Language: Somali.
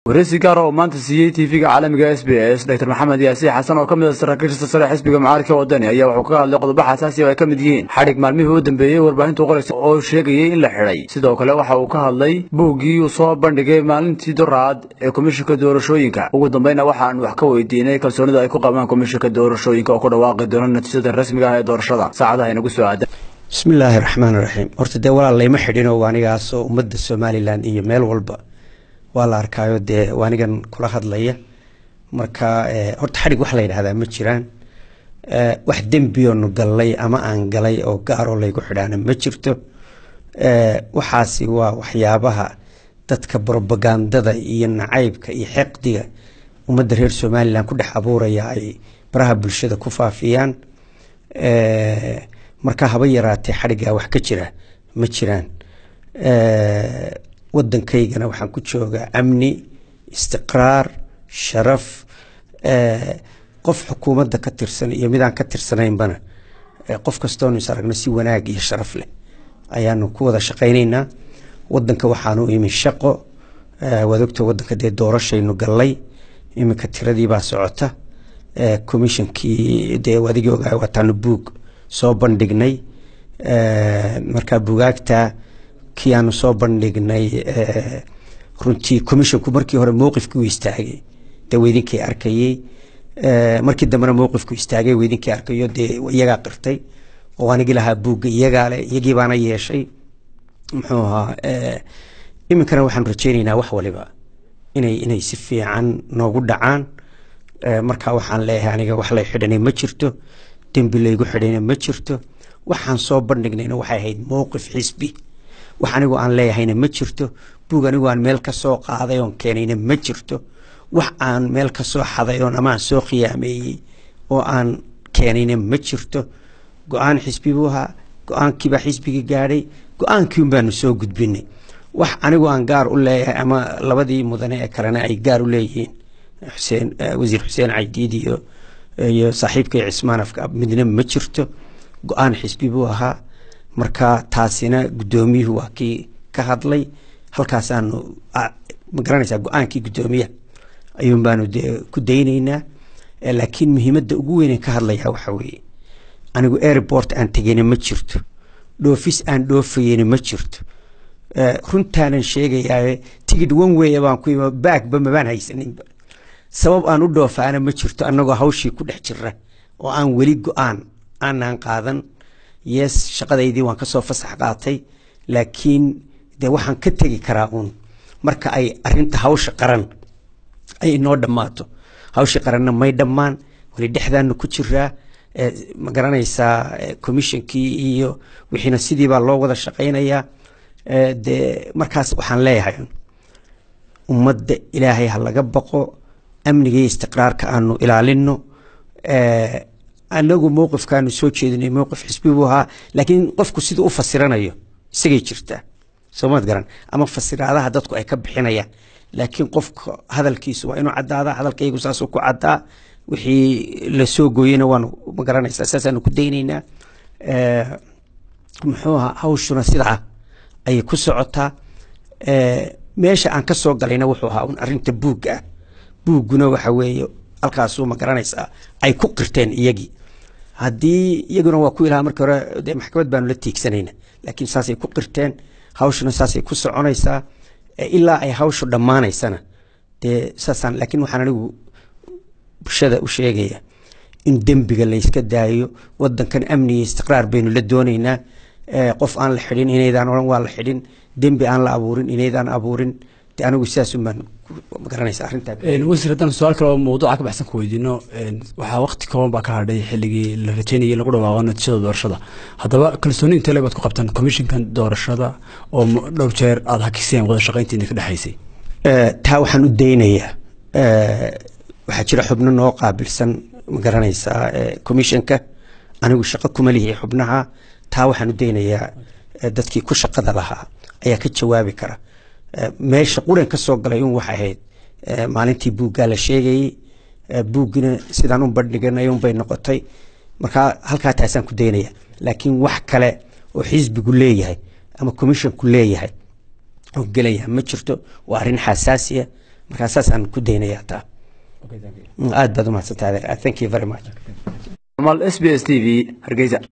wareysi gaar oo maanta siiyey tv-ga caalamiga s b s dr maxamed yaasiin xasan oo ka mid a saraakiisha sare xisbiga mucaaradka wadani ayaa wuxuu ka hadlay qodobo xasaasi oo ay ka mid yihiin xadhig maalmihii u dambeeyey warbaahintu qoraysa oo sheegayey in la xidhay sidoo kale waxa uu ka hadlay buuggii uu soo bandhigay maalintii doraad ee komishinka doorashooyinka ugu dambeyna waxaan wax ka weydiinay kalsoonida ay ku qabaan komishinka doorashooyinka oo ku dhawaaqi doona natiijada rasmiga ah ee doorashada saacadaha inagu soo aadan bismillaahi raxmaan raxiim horta dee walaal layma xidhinoo waanigaasoo ummadda somalilan iyo meel walba waa la arkaayo dee waanigan kula hadlaya marka horta xadhig wax la yidhahdaa ma jiraan wax dembiyoonu gallay ama aan galay oo gaaroo laygu xidhaana ma jirto waxaasi waa waxyaabaha dadka brobagandada iyo nacaybka iyo xeqdiga ummadda reer somalilan ku dhex abuuraya ay baraha bulshada ku faafiyaan marka haba yaraatee xadhiggaa wax ka jira ma jiraan wadankaygana waxaan ku joogaa amni istiqraar sharaf qof xukuumadda ka tirsan iyo midaan ka tirsanaynbana qof kastoonu is aragno si wanaag iyo sharaf leh ayaanu ku wada shaqaynaynaa wadanka waxaanu imi shaqo waad ogta wadanka dee doorashaynu gallay iminka tiradiibaa socota commishonkii dee adigii ogaa waataanu buug soo bandhignay markaa bugaagta kii aanu soo bandhignay runtii commisshonku markii hore mowqifkii u istaagay dee weydinkii arkayey markii dambena mowqifku istaagay weydinkii arkayo dee iyagaa qirtay oo anigi lahaa buugga iyagaa le iyagii baana yeeshay muxuu ahaa iminkana waxaanu rajeynaynaa wax waliba inay inay si fiican noogu dhacaan markaa waxaan leeyahay aniga wax lay xidhanay ma jirto dembi laygu xidhayna ma jirto waxaan soo bandhignayna waxay ahayd mowqif xisbi wax anigu aan leeyahayna ma jirto buug anigu aan meel ka soo qaaday oon keenayna ma jirto wax aan meel ka soo xaday oon ama aan soo khiyaameeyey oo aan keenayna ma jirto go-aan xisbi buu ahaa go-aankiibaa xisbigii gaadhay go-aankii un baanu soo gudbinay wax anigu aan gaar u leeyahay ama labadii mudane ee kalena ay gaar u leeyihiin xuseen wasiir xuseen caydiid iyo iyo saaxiibkay cismaan afka midna ma jirto go-aan xisbi buu ahaa marka taasina guddoomiyuhu waa kii ka hadlay halkaasaanu ma garanaysaa go-aankii guddoomiyaha ayuun baanu dee ku daynaynaa laakiin muhiimadda ugu weynen ka hadlayaa waxa weeye anigu airport aan tegeyna ma jirto dhoofis aan dhoofayeyna ma jirto runtaanan sheegayaaye tigid one way baan ku imi baagba mabaan haysaninba sabab aan u dhoofaana ma jirto annagoo hawshii ku dhex jira oo aan weli go-aan aanaan qaadan yes shaqadaydii waan kasoo fasax qaatay laakiin dee waxaan ka tegi karaa uun marka ay arinta hawsha qaran ay inoo dhammaato hawshii qaranna may dhammaan weli dhexdaanu ku jiraa ma garanaysaa commishonkii iyo wixiina sidiibaa loo wada shaqaynayaa dee markaas waxaan leeyahay ummadda ilaahay ha laga baqo amniga iyo istiqraarka aanu ilaalino anagu mowqifkaanu soo jeedinay mowqif xisbi buu ahaa laakiin qofku siduu u fasiranayo isagay jirtaa soomaad garan ama fasiraadaha dadku ay ka bixinayaan laakiin qofka hadalkiisu waa inuu caddaada hadalkaygu saasuu ku caddaa wixii lasoo gooyeyna waanu ma garanaysaa saasaanu ku daynaynaa muxuu ahaa hawshuna sidaa ayay ku socotaa meesha aan ka soo galayna wuxuu ahaa un arrinta buugga ah buugguna waxa weeye halkaasuu ma garanaysaa ay ku qirteen iyagii haddii iyaguna waa ku ilaha markii hore dee maxkamad baanu la tiigsanayna laakiin saasay ku qirteen hawshuna saasay ku soconaysaa ilaa ay hawshu dhammaanaysana dee saasaan laakiin waxaan anigu bulshada u sheegaya in dembiga layska daayo wadankan amni iyo istiqraar baynu la doonaynaa qof aan la xidhin inaydaan odhan waa la xidhin dembi aan la abuurin inaydaan abuurin de anigu sidaasun baan magaranaysa arrintaa wasiir haddaan su-aal kale oo mawduuca ka baxsan ku weydiino waxaa waqti kooban baa ka hadhay xilligii la rajeynayay in lagu dhawaaqo natiijada doorashada haddaba kalsooni intee lebaad ku qabtaan commishinkan doorashada oo dhowr jeer aada hakiseen wada shaqayntiina ka dhexaysay taa waxaan u daynayaa waxaa jira xubno noo qaabilsan ma garanaysaa commissionka anigu shaqo kuma lihi xubnaha taa waxaan u daynayaa dadkii ku shaqada lahaa ayaa ka jawaabi kara meesha quran ka soo galay un waxay ahayd maalintii buuggaa la sheegayey buuggina sidaan u bandhiganay unbay noqotay markaa halkaa taasaan ku daynaya laakiin wax kale oo xisbigu leeyahay ama commissionku leeyahay oo gelaya ma jirto waa arrin xasaasiya markaa saasaan ku daynayaa taa aad baad umahadsantahay thank you very much mal s b s t v hargeysa